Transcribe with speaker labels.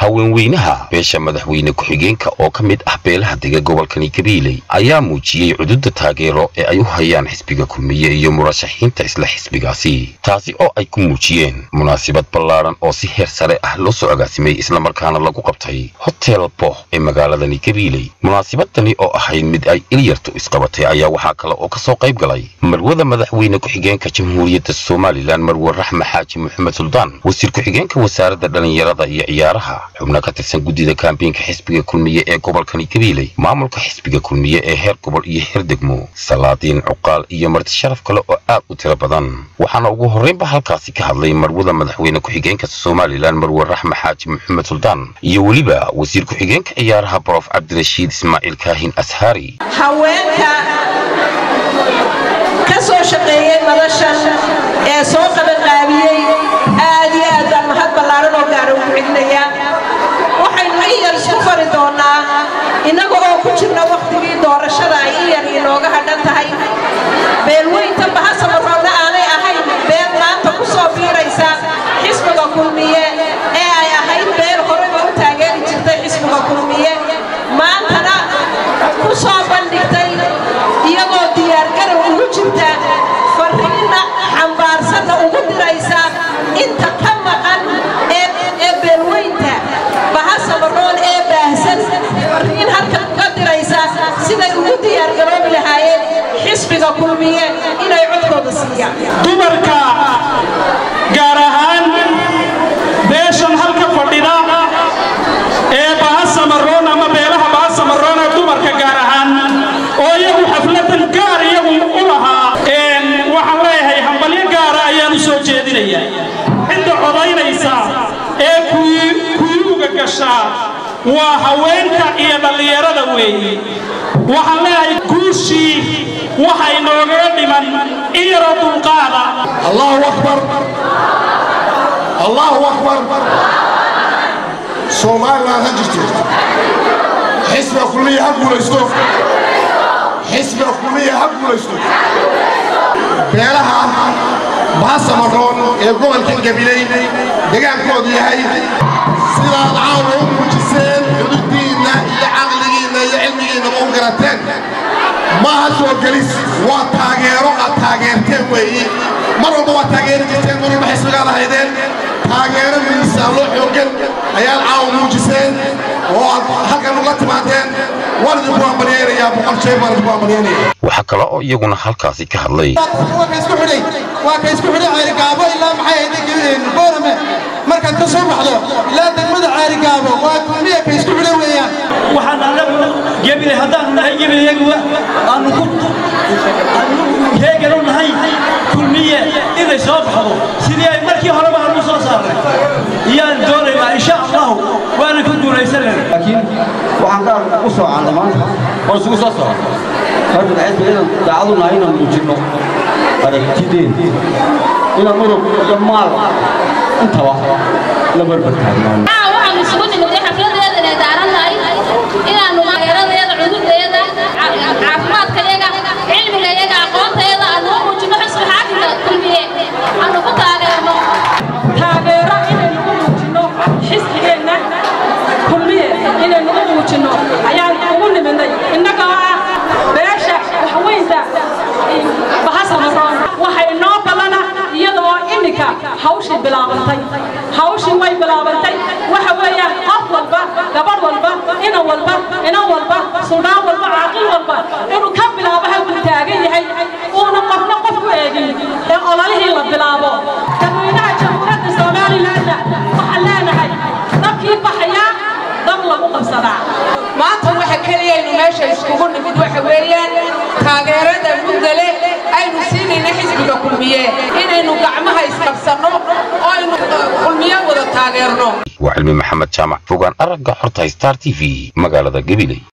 Speaker 1: haweenweynaha beesha madaxweyne ku-xigeenka oo ka mid ah beelaha dega gobolkani gabiiley ayaa muujiyey cududa taageero ee ay u hayaan xisbiga kulmiye iyo murashaxiinta isla xisbigaasi taasi oo ay ku muujiyeen munaasabad ballaadhan oo si heer sare ah loo soo agaasimay islamarkaana lagu qabtay hotel boh ee magaaladani gabiiley munaasabadani oo ahayd mid ay ilyartu isqabatay ayaa waxaa kale oo kasoo qayb galay marwada madaxweyne ku-xigeenka jamhuuriyadda somalilan marwe raxme xaaji maxamed suldaan wasiir ku-xigeenka wasaaradda dhallinyarada iyo ciyaaraha xubno ka tirsan guddida kaambeynka xisbiga kulmiye ee gobolkani gabiiley maamulka xisbiga kulmiye ee heer gobol iyo heer degmo salaadiin cuqaal iyo marti sharaf kale oo aad u tiro badan waxaana ugu horreynba halkaasi ka hadlay marwada madaxweyne ku-xigeenka somalilan marwe raxme xaaji maxamed suldaan iyo weliba wasiir ku-xigeenka ciyaaraha brof cabdirashiid ismaaciil kaahin ashaari
Speaker 2: haweenka ka soo shaqeeyey madashan ee soo qabanqaabiyey aad iyo aad baan mahad ballaaran oo gaara ugu celinayaa waxaynu in yar isku fari doonnaa innaga oo ku jirna wakhtigii doorashada ay in yar inooga hadhan tahay beelweynta bahasamaroodna aanay ahayn beel maanta ku soo biiraysa xisbiga kulmiye ee ay ahayd beel horeba u taageeri jirtay xisbiga kulmiye maantana ku soo bandhigtay iyagoo diyaargarow ugu jirta farriinna xambaarsanna ugu diraysa inta ka maqan ee beelweynta bahasamaroon ee baahsan farriin halka ka diraysa siday ugu diyaargaroobi lahaayeen xisbiga kulmiye inay codkooda siiyaan
Speaker 3: dumarka gaar ahaan beeshan halka fadhida ee bahasamaroon ama beelaha bahasamaroon ee dumarka gaar ahaan oo iyagu xafladan gaar iyagu u lahaa waxaan leeyahay hambalyo gaara ayaan u soo jeedinayaa cidda codaynaysa ee kuyuuga gashaa waa haweenka iyo dhallinyarada weeye waxaan leeyahay guushii waxa inoogaga dhiman in yaroo dulqaada
Speaker 4: allahu akbar allahu akbar somalilan ha jirto xisbiga kulmiya ha guulaysto xisbiga kulmiya ha guulaysto beelaha baasamaroon ee gobolka gabiley degaankoodu yahay sidaad caawa u muujiseen xuduuddiinna iyo caqligiinna iyo cilmigiinnaba u garateen maaha soo gelis waa taageero aad taageerteen weeyi mar walba waa taageeri jirteen mar walba xisbigaad ahaydeen taageero miisaallo xooggan ayaad caawa muujiseen oo aad halkan ugla timaadeen waan idinku ambalyaynayaa boqol jeer baan idinku ambalyaynaya
Speaker 1: waxaa kale oo iyaguna halkaasi ka hadlay
Speaker 5: waa ka isku xidhay waa ka isku xidhay ceerigaabo ilaa maxay ahayd boorame markaad ka soo baxdo ilaa degmada ceerigaabo waa kulmiya ka isku xidhay weeyaan
Speaker 3: waxaan anagu gebile haddaanu nahay gebileyaguwa aanu ku heeganu nahay kulmiye inay soo baxdo sidii ay markii horeba aanu soo saarnay iyaan doonaynaa insha allahu waana ku guulaysanayna
Speaker 6: laakiin waxaan gaar u soocannay maanta oo isugu soo soco horta xisbiga inaan daacadu nahay inaan muujinno aragtideen inaan urug iyo maal intaba la barbartaagnaano
Speaker 7: waxaanu isugu nimidnay xafladeedan ee daarannahay inaannu taageeradeeda cudurdeeda caafimaadkayaga cilmigayaga aqoontayaga aanu u muujinno xisbi xaakimka kulmiye aanu ku taageerno
Speaker 2: taageero inaynu u muujinno xisbigeenna kulmiye inaynu u muujinno ayaan ugu nimidnay innagoo ah beesha waxweynta bahasamaroon waxay noo ballana iyadoo iminka hawshii bilaabantay hawshii way bilaabantay waxa weeyaan qof walba gabadh walba inan walba inan walba suldaan walba caaqil walba inuu ka bilaabo halkuu taagan yahay uuna qofna qof ku eegin ee ololihii la bilaabo dadweynaha jamhuuriyadda somalilanna waxaan leenahay dabkii baxayaa dab lagu qabsadaa
Speaker 8: maanta waxa keliyaynu meesha iskugu nimid waxa weeyaan taageerada mudale aynu siinayna xisbiga kulmiye inaynu gacmaha isqabsanno oo aynu kulmiye wada taageerno
Speaker 1: waa cilmi maxamed jaamac fogaan aragga xorta star t v magaalada gabiley